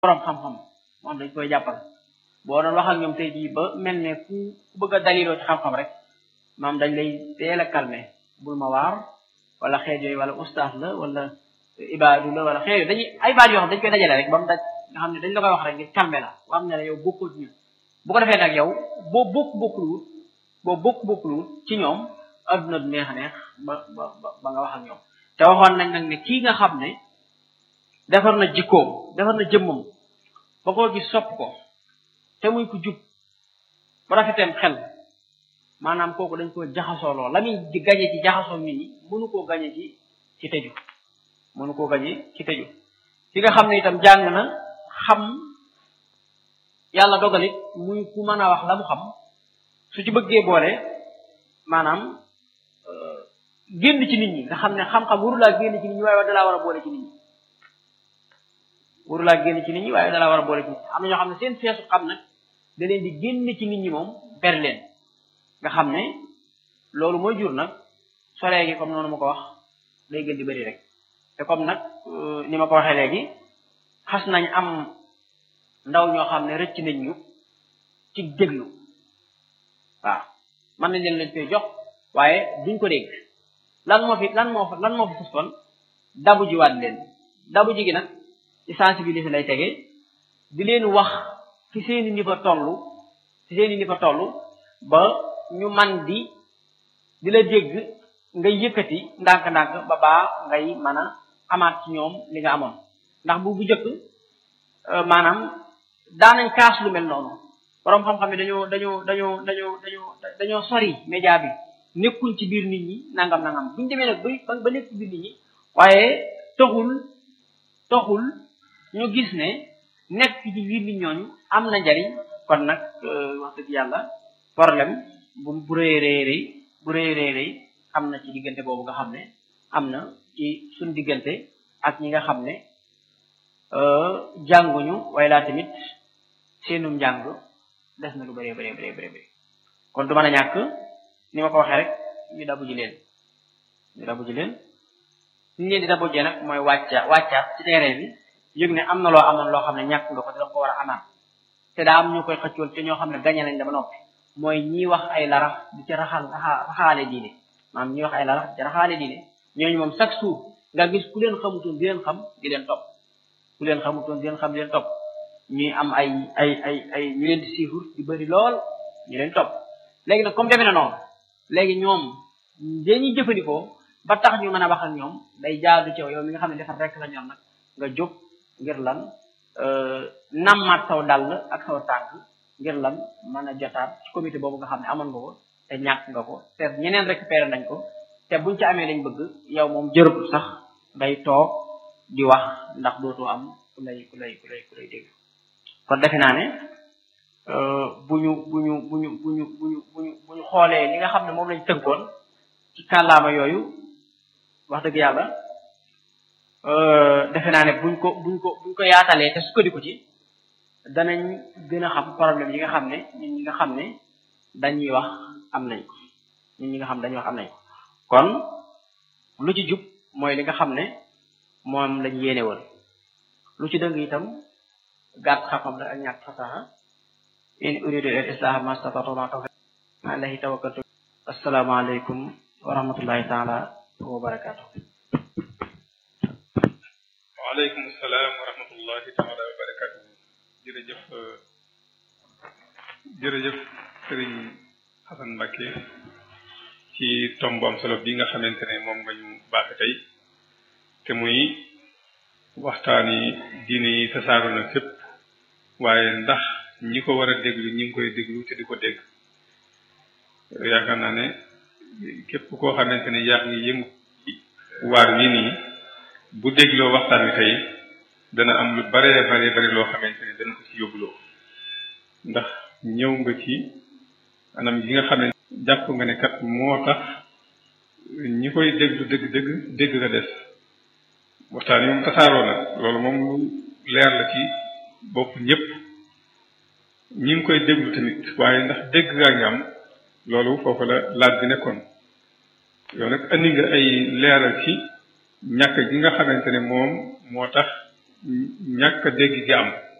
borom xam-xam moom dañ koy jàppal boo doon wax ak ñoom tey jii ba mel ne ku ku bëgg a daliloo ci xam-xam rek maam dañ lay teel a calmer bul ma waar wala xeet yooyu wala ustaas la wala ibaadu la wala xeet yooyu dañuy ay baat yoo xam dañ koy dajale rek ba mu daj nga xam ne dañ la koy wax rek ngir calmer la ba am ne la yow bokkoo ci ñun bu ko defee nag yow boo bokk bokkuluwut boo bokk bokkuluwut ci ñoom adduna du neex a neex ba ba ba nga wax ak ñoom te waxoon nañ nag ne kii nga xam ne defar na jikkoom defar na jëmmam ba koo gis sopp ko te muy ko jub ba rafeteem xel maanaam kooku dañ ko jaxasoo lool la muy di gañe ci jaxasoo nit ñi mënu koo gañe ci ci tëju mënu koo gañe ci tëju ki nga xam ne itam jàng na xam yàlla dogalit muy ku mën a wax la mu xam su ci bëggee boole maanaam génn ci nit ñi nga xam ne xam-xam warulaa génn ci nit ñi waaye dalaa war a boole ci nit ñi warulaa génn ci nit ñi waaye dalaa war a boole ci nit ñi am na ñoo xam ne seen feesu xam nag da leen di génn ci nit ñi moom ber leen nga xam ne loolu mooy jur nag solee gi comme noonu ma ko wax day gën di bëri rek te comme nag ni ma ko waxee léegi xas nañ am ndaw ñoo xam ne rëcc nañ ñu ci déglu waaw mën nañ leen leen koy jox waaye duñ ko dégg lan moo fi lan moo fa lan moo fi fus kon dabu ji waat leen dabu ji gi nag ci sensibiliser lay tege di leen wax fi seeni niveau tollu fi seeni niveau tollu ba ñu man di di la dégg ngay yëkkati ndànk-ndànk ba baa ngay mën a amaat ci ñoom li nga amoon ndax bu bu jëkk maanaam daanañ kaas lu mel noonu boroom xam-xam yi dañoo dañoo dañoo dañoo dañoo dañoo sori média bi nekkuñ ci biir nit ñi nangam nangam buñu demee nag ba ba nekk ci biir nit ñi waaye toxul toxul ñu gis ne nekk ci biir nit ñooñu am na njariñ kon nag wax dëgg yàlla problème bu bu rëy rëy rëy bu rëy rëy rëy am na ci diggante boobu nga xam ne am na ci suñ diggante ak ñi nga xam ne jànguñu waaye laa tamit seenum njàng des na lu bëree bëree bëree bëri kon du mën a ñàkk ni ma ko waxee rek ñu dabu ji leen ñu dabu ji leen ñu leen di dabu jee nag mooy wàcca wàccaat ci terrain bi yëg ne am na loo amoon loo xam ne ñàkk nga ko danga ko war a amaat te daa am ñu koy xëccool te ñoo xam ne gañe nañ dama noppi mooy ñi wax ay larax di ci raxal raxaale diine maanaam ñi wax ay larax di ci raxaale diine ñooñu moom chaque jour nga gis ku leen xamutoon di leen xam di leen topp ku leen xamutoon di leen xam di leen topp ñuy am ay ay ay ay ñu leen di siifur di bëri lool ñu leen topp léegi nag comme demee na noonu léegi ñoom dañuy jëfandikoo ba tax ñu mën a wax ak ñoom day jaadu ci yow mi nga xam ne defar rek la ñor nag nga jóg ngir lan nammaat saw dàll ak saw tànk ngir lan mën a jotaat ci comité boobu nga xam ne amoon nga ko te ñàkk nga ko te ñeneen récupéré nañ ko te buñ ci amee lañ bëgg yow moom jërëtul sax ngay toog di wax ndax dootoo am ku lay ku lay ku lay ku lay dégg kon defe naa ne bu ñu bu ñu bu ñu bu ñu bu ñu bu ñu bu ñu xoolee li nga xam ne moom lañ tënkoon ci kàllaama yooyu wax dëgg yàlla defe naa ne buñ ko buñ ko buñ ko yaatalee te sukkandiku ci danañ gën a xam problème yi nga xam ne ñun ñi nga xam ne dañuy wax am nañ ko ñun ñi nga xam ne dañuy wax am nañ ko kon lu ci jub mooy li nga xam ne moom lañ yéene woon lu ci dëng itam gàtt xam-xam la ak ñàkk fasaxa in uridu al islaha ma stata'tu ma tawfiq alayhi tawakkaltu assalaamu alaykum wa rahmatullahi taala wa barakatuh waaleykum salaam wa rahmatullahi taala wa barakatuh jërëjëf jërëjëf sëriñ Xasan Mbàkke ci tomb am solo bi nga xamante ne moom nga ñu baaxe tey te muy waxtaani diine yi tasaaru na fépp waaye ndax ñi ko war a déglu ñi ngi koy déglu te di ko dégg yaakaar naa ne képp koo xamante ne yaa ngi yëngu waar wi nii bu dégloo waxtaan wi tey dana am lu bare bare bare loo xamante ne dana ko ci yóbbuloo ndax ñëw nga ci anam yi nga xam ne jàpp nga ne kat moo tax ñi koy déglu dëgg dëgg dégg nga des waxtaan yi moom tasaaroo na loolu moom lu leer la ci bopp ñëpp ñi ngi koy déglu tamit waaye ndax dégg ngaa ngi am loolu foofu la laaj bi nekkoon yow nag andi nga ay leeral ci ñàkk gi nga xamante ne moom moo tax ñàkk dégg gi am